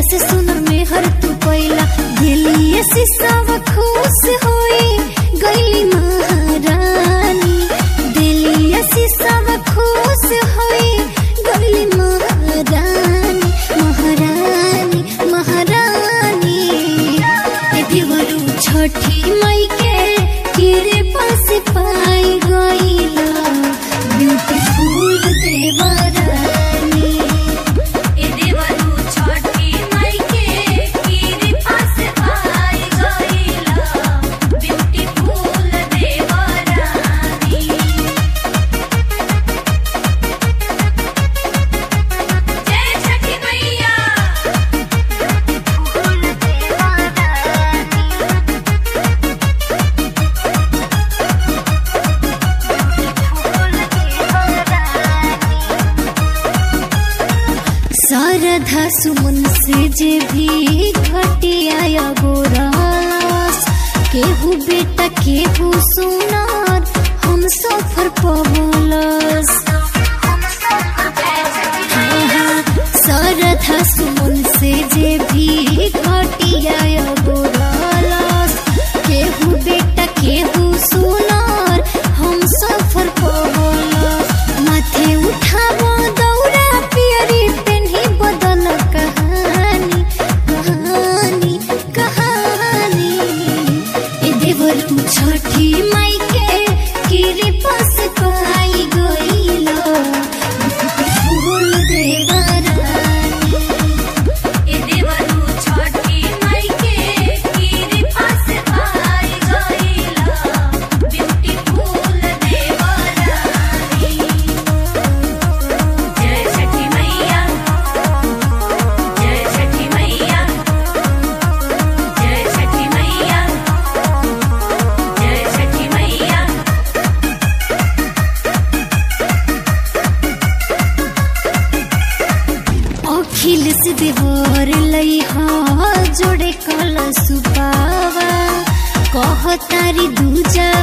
से सुनर में हर तू पैला दिलिए सिसावा खुश होई गईली महारानी दिलिए सिसावा खुश होई गईली महारानी महारानी महारानी ए देवरू छठी मई के तेरे पास पाई गईला ब्यूटीफुल देवरानी ए देवरू छठी माई के कीरी पास आई गईला ब्यूटीफुल देवरानी जय छठी मैया शारदा सुमन से जे भी घटिया गोरास केहू बेटा केहू सुनार हम सफर पवलस शारदा सुमन से जे भी घटिया गोरास केहू बेटा केहू सुनार हम सफर पवलस माथे उठावो दौरा पियरी पेन्ही बदल कहानी कहानी कहानी ए देवरू छठी माई के किरे पास पाई गईलो फूल देवरानी ए देवरू छठी माई के कीरी पास आई गईला ब्यूटीफुल देवरानी जय छठी मैया जय छठी मैया जय छठी मैया जय छठी मैया अखिल से देवर लइहा जोड़े कल सुपावा कह तारी दूजा